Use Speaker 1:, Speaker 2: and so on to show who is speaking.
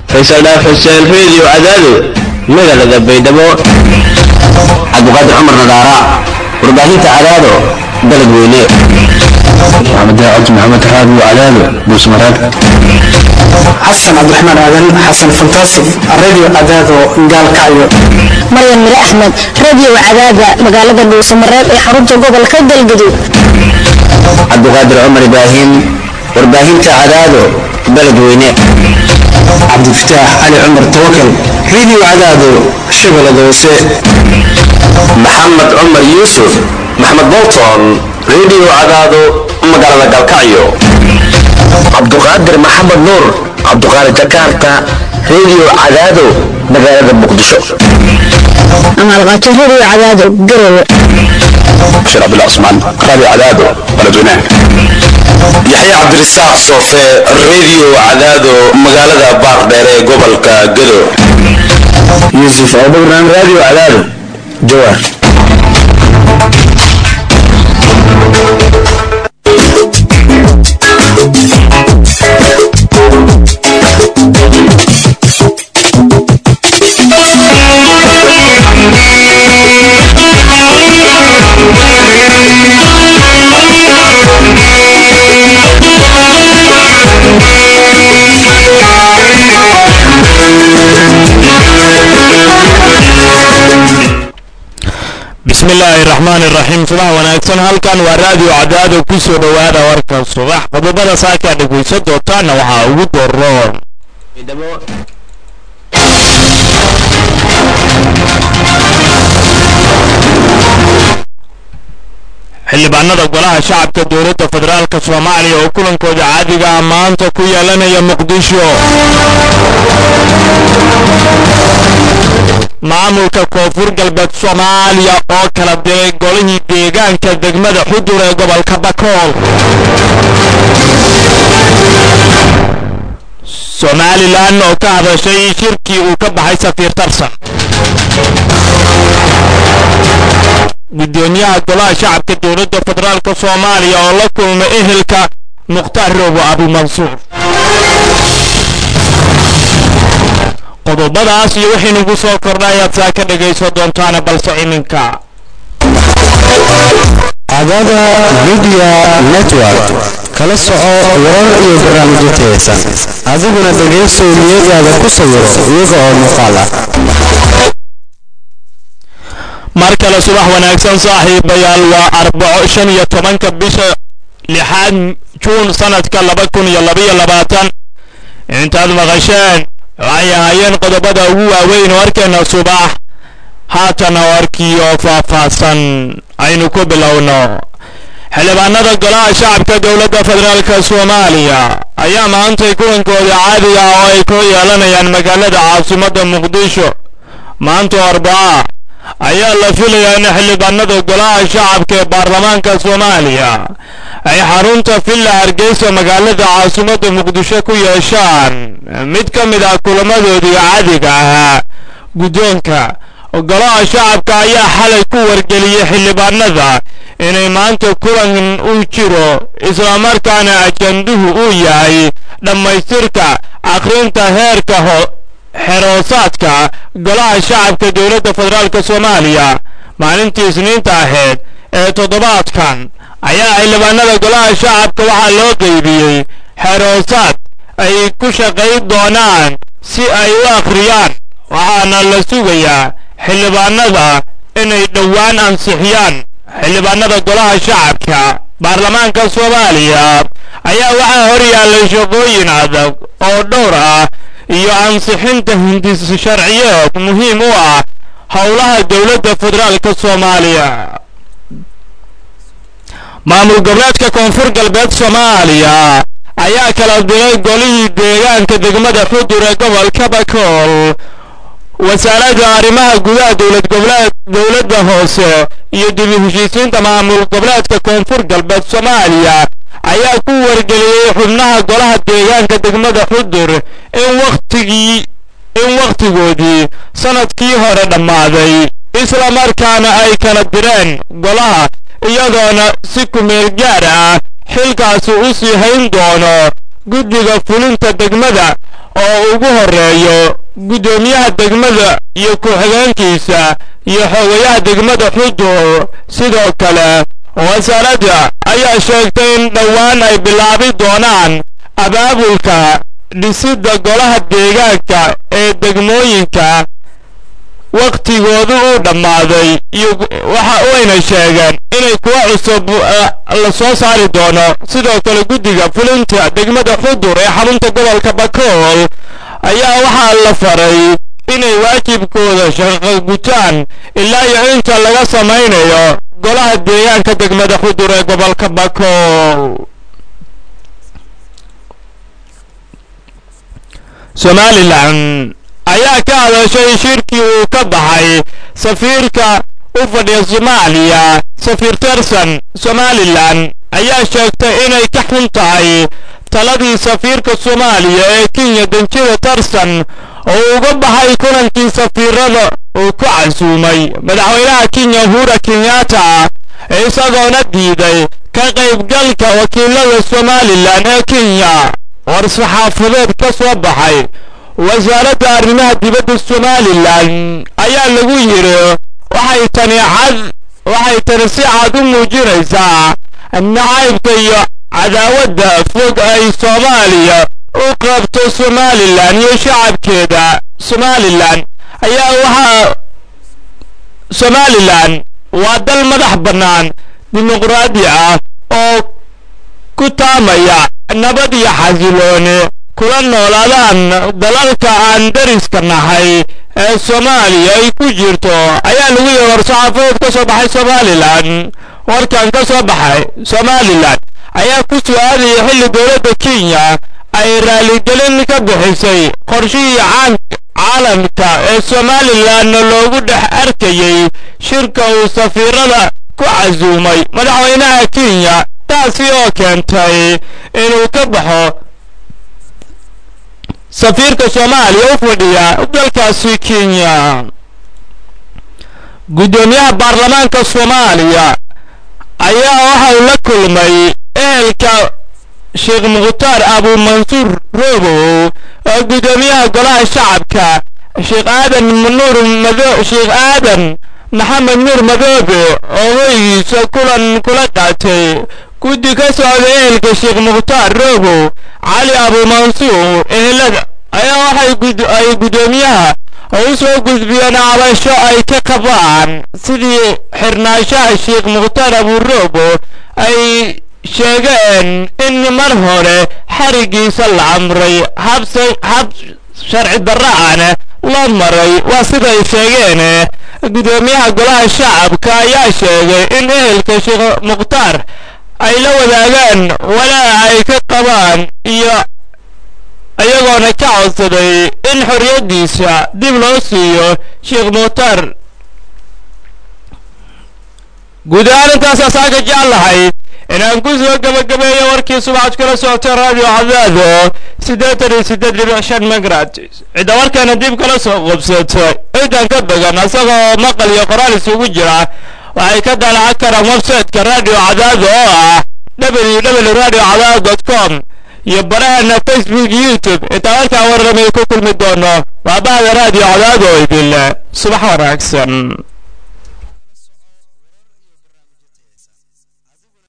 Speaker 1: faysal dhaaf xuseen reediyo cadaado magaalada baydhabo
Speaker 2: cabdiqaadir cumar nadaara warbaahinta cadaado dalad weyne
Speaker 1: maxamed cabdi maxamed raadiyo cadaado buusmaraag
Speaker 3: xasan cabdiraxmaan aadan xasan fantaasig radio cadaado gaalkacyo
Speaker 4: maryan mire axmed radio cadaada magaalada dhuusamareeb ee xarunta gobolka galgaduud
Speaker 2: cabdiqaadir cumar ibraahim warbaahinta cadaado dalad weyne
Speaker 3: cabdifataax cali cumar tawakal radio cadaado shabeellada hoose
Speaker 2: maxamed cumar yuusuf maxamed bolton radio cadaado magaalada galkacyo cabduqaadir maxamed nuur cabduqaadir jakarta radio cadaado magaalada muqdisho
Speaker 4: amaalqaato radio cadaado garowe
Speaker 2: bashir cabdullah cusmaan radio cadaado baladweynaha yaxya cabdirisaaq soofe radio cadaado magaalada baardheere ee gobolka gado
Speaker 1: yuusuf abduraan radio cadaado jawaar
Speaker 5: bismillaahi raxmaan iraxiim subax wanaagsan halkan waa raadiyo cadaado ku soo dhowaada warka subax qodobada saakaa dhegaysan doontaana waxaa ugu doroon xildhibaanada golaha shacabka dowladda federaalka soomaaliya oo kulankooda caadiga ah maanta ku yeelanaya muqdisho maamulka koonfur galbeed soomaaliya oo kala diray golihii deegaanka degmada xudur ee gobolka bakool somalilan oo ka hadashay shirkii uu ka baxay safiir tarsan gudoomiyaha golaha shacabka dowladda federaalka soomaaliya oo la kulmay ehelka mukhtaar roobo abumansuur qodobadaas iyo waxaynugu soo kordhay ayaad saa ka dhegayso doontaana balse iminka
Speaker 6: cadaada media network kala soco warar iyo barnaamijyo tayeysan adiguna dhegayso niyadaada ku sawiro iyaga oo muuqaal ah
Speaker 5: mar kale subax wanaagsan saaxiibayaal waa arbaco shan iyo tobanka bisha lixaad juun sanadka laba kun iyo labaiyo labaatan intaad maqasheen waxay ahaayeen qodobada ugu waaweyn warkeena subax haatana warkii oo faahfaahsan aynu ku bilowno xildhibaanada golaha shacabka dowladda federaalka soomaaliya ayaa maantay kulankooda caadiga ah oo ay ku yeelanayaan magaalada caasimadda muqdisho maanta arbaa ayaa la filayaa in xildhibaanada golaha shacabka ee baarlamaanka soomaaliya ay xarunta villa hargeysa magaalada caasimadda muqdisho ku yeeshaan mid ka mid ah kulamadoodii caadiga ahaa guddoonka golaha shacabka ayaa xalay ku wargeliyey xildhibaanada inay maanta kulan u jiro islamarkaana ajanduhu uu yahay dhammaystirka akhrinta heerka ho xeroosaadka golaha shacabka dowladda federaalka soomaaliya maalintii isniinta ahayd ee toddobaadkan ayaa xildhibaanada golaha shacabka waxaa loo qeybiyey xeroosaad ay ku shaqayn doonaan si ay u akhriyaan waxaana la sugayaa xildhibaanada inay dhowaan ansixiyaan xildhibaanada golaha shacabka baarlamaanka soomaaliya ayaa waxaa hor yaallay shaqooyin adag oo dhowr ah iyo ansixinta hindis sharciyeed muhiim u ah howlaha dowladda federaalka soomaaliya maamul goboleedka koonfur galbeed soomaaliya ayaa kala diray golihii deegaanka degmada xudur ee gobolka bakool wasaaradda arrimaha gudaha dowlad goboleed dowladda hoose iyo dib u heshiisiinta maamul goboleedka koonfur galbeed soomaaliya ayaa ku wargeliyey xubnaha golaha deegaanka degmada xudur in wakhtigii in wakhtigoodii sanadkii hore dhammaaday isla markaana ay kala direen golaha iyadoona si kumeel gaar ah xilkaasi u sii hayn doono guddiga fulinta degmada oo ugu horeeyo guddoomiyaha degmada iyo ku-xigeenkiisa iyo xogayaha degmada xudur sidoo kale wasaaradda ayaa sheegtay in dhowaan ay bilaabi doonaan abaabulka dhisidda golaha deegaanka ee degmooyinka wakhtigoodu uu dhammaaday iyo waxa wayna sheegeen inay kuwa cusub la soo saari doono sidoo kale guddiga fulinta degmada xudur ee xarunta gobolka bakool ayaa waxaa la faray inay waajibkooda shaqo gutaan ilaa iyo inta laga samaynayo golaha deegaanka degmada xudur ee gobolka bakool somalilan ayaa ka hadashay shirkii uu ka baxay safiirka u fadhiya soomaaliya safiir terson somalilan ayaa sheegtay inay ka xun tahay taladii safiirka soomaaliya ee kenya danjida terson oo uga baxay kulankii safiirada uu ku casuumay madaxweynaha kenya uhura kenyatta isagoona diiday ka qaybgalka wakiilada somalilan ee kenya war-saxaafadeed ka soo baxay wasaaradda arrimaha dibadda somalilan ayaa lagu yidhi waxay tani cad waxay tani si cad u muujinaysaa nacaybka iyo cadaawadda fog ay soomaaliya u qabto somalilan iyo shacabkeeda somalilan ayaa waxaa somalilan waa dal madax bannaan dimuqraadi ah oo ku taamaya nabad iyo xasilooni kula noolaadaan dalalka aan dariska nahay ee soomaaliya ay ku jirto ayaa lagu yihi war-saxaafadeed ka soo baxay somalilan warkan ka soo baxay somalilan ayaa ku su-aalaya xilli dowladda kenya ay raaligelin ka bixisay qorshihii caalamka ee somalilan loogu dhex arkayey shirka uu safiirada ku casuumay madaxweynaha kenya taasi oo keentay inuu ka baxo safiirka soomaaliya u fadhiya dalkaasi kenya guddoomiyaha baarlamaanka soomaaliya ayaa waxa uu la kulmay ehelka sheekh mukhtaar abuumansuur roobow oo guddoomiyaha golaha shacabka sheekh aadan nuur mado sheekh aadan maxamed nuur madoobe oo hoygiisa kulan kula qaatay guddi ka socda ehelka sheekh mukhtaar roobow cali abuumansuur ehelada ayaa waxay ay guddoomiyaha u soo gudbiyeen cabasho ay ka qabaan sidii xirnaanshaha sheekh mukhtaar abuuroobo ay sheegeen in mar hore xarigiisa la amray hab sharci darra'ana loo maray waa siday sheegeen guddoomiyaha golaha shacabka ayaa sheegay in ehelka sheekh mukhtaar ay la wadaagaan walaa ay ka qabaan iyo iyagoona ka codsaday in xorriyaddiisa dib loo siiyo sheekh mukhtaar guud ahaan intaasaa saaka jeclahay inaan ku soo gabagabeeyo warkii subaxad kala socotay radio cadaado siddeetan iyo siddeed dhibic shan megratis cidda warkaana dib kala soo qobsatay ciidan ka bagan isagoo maqal iyo qoraal isugu jira waxay ka dalacan karaan website-ka radio cadaado oo ah www radio cadaado dot com iyo baraheena facebook youtube intaa warkaa warramay ku kulmi doono waa bahda radio cadaado idin subax wanaagsan